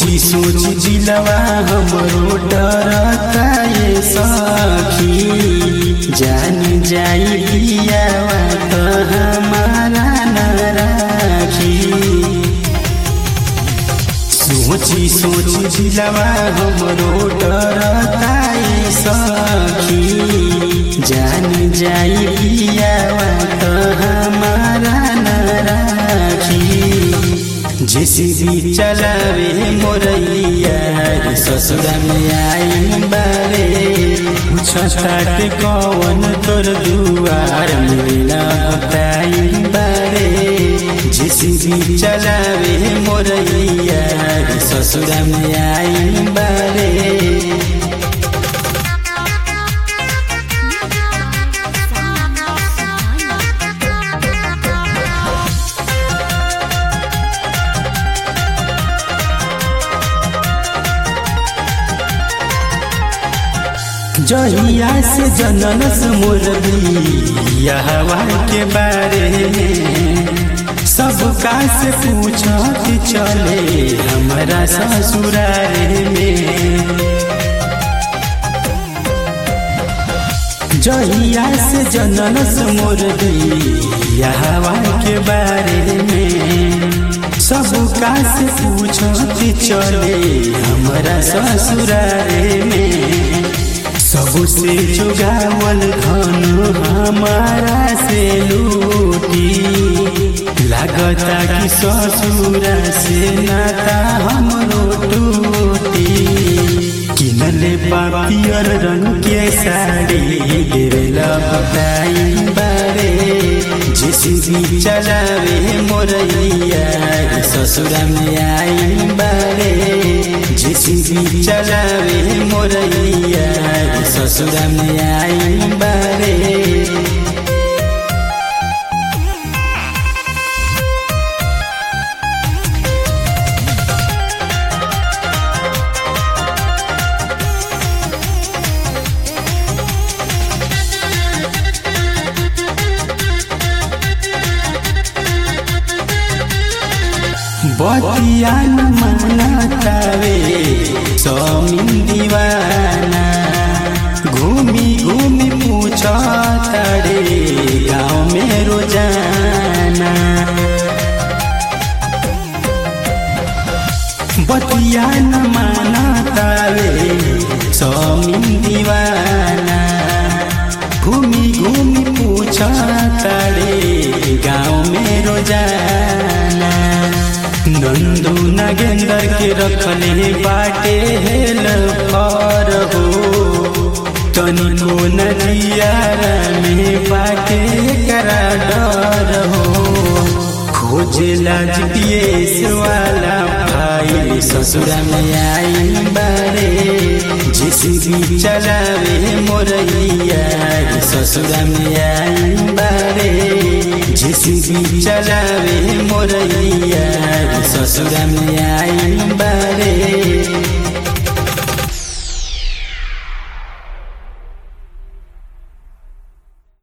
सोची सोची दिलवा हमरो डरता ये सखी जान जाई पियावा तो हमारा न राखी सोची सोची दिलवा हमरो डरता ये सखी जान जाई पियावा तो हमारा न राखी जेसीबी चलावे मोरैया ससुरा में आई बारे छठाट कवन तोर दुआर मिला बताई बारे जेसीबी चलावे मोरैया ससुरा में आई बारे जहिया से जननस मोरबी हवा के बारे में सबका से पूछत चले हमारा ससुरारे में जहिया से जननस मोरबी हवा के बारे में सबका से पूछत चले हमारा ससुरारे में सबसे जुगावल धन हमारा से लूटी लागता कि ससुरा से नाता हमरो टूटी किनले पियर रंग के साड़ी देवेला बताई बारे जेसीबी चलावे मोरैया ससुरा में आई बारे जेसीबी चलावे मोरैया ससुरा में आई बारे बतियान मनतावे समीन दीवाना घूमी घूमी पूछा तड़े गाँव में रोजाना बतियान मनतावे समीन दीवाना घूमी घूमी पूछा तड़े गाँव में रोजाना नंदू नगेंदर के रखले बाटे हेल पर हो तनिको नदियारा में बाटे करा डर हो खोजेला जीपीएस वाला फाइल ससुरा में आई बारे जेसीबी चलावे मोरैया ससुरा में आई बारे जेसीबी चलावे मोरैया ससुरा में आई बारे